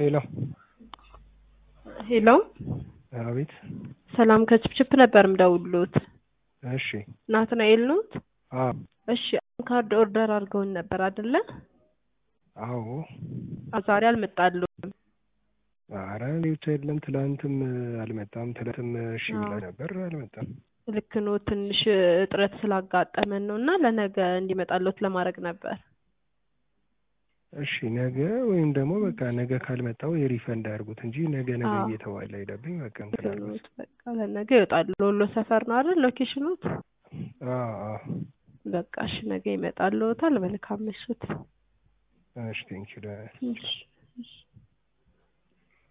ሄሎ ሄሎ አቤት። ሰላም ከችፕችፕ ነበር ምደውሉት። እሺ ናትናኤል ኖት? አዎ እሺ ካርድ ኦርደር አድርገውን ነበር አይደለ? አዎ። ዛሬ አልመጣልዎትም። ኧረ ቤቱ የለም። ትላንትም አልመጣም። ትላንትም እሺ ብላ አዎ። ነበር አልመጣም። ልክ ነው። ትንሽ እጥረት ስላጋጠመን ነው እና ለነገ እንዲመጣልዎት ለማድረግ ነበር። እሺ ነገ ወይም ደግሞ በቃ ነገ ካልመጣው የሪፈንድ አድርጉት እንጂ ነገ ነገ አዎ። እየተባለ ሄደብኝ። በቃ እንትን አልኩት። ትኑት በቃ ለነገ ይወጣሉ። ወሎ ሰፈር ነው አይደል ሎኬሽኑት? አዎ አዎ። በቃ እሺ ነገ ይመጣልዎታል። መልካም ምሽት። እሺ ቴንኪው። እሺ እሺ